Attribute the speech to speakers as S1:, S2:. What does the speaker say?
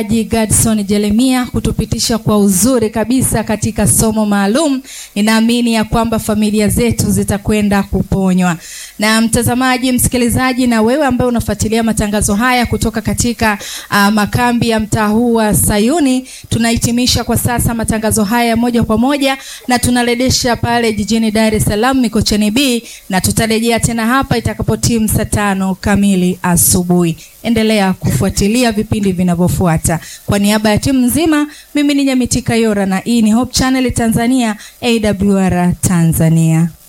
S1: Gadson Jeremia kutupitisha kwa uzuri kabisa katika somo maalum. Ninaamini ya kwamba familia zetu zitakwenda kuponywa. Na mtazamaji, msikilizaji, na wewe ambaye unafuatilia matangazo haya kutoka katika uh, makambi ya mtaa huu wa Sayuni, tunahitimisha kwa sasa matangazo haya moja kwa moja na tunarejesha pale jijini Dar es Salaam Mikocheni B, na tutarejea tena hapa itakapotimu saa tano kamili asubuhi. Endelea kufuatilia vipindi vinavyofuata. Kwa niaba ya timu nzima, mimi ni Nyamitika Yora na hii ni Hope Channel Tanzania, AWR Tanzania.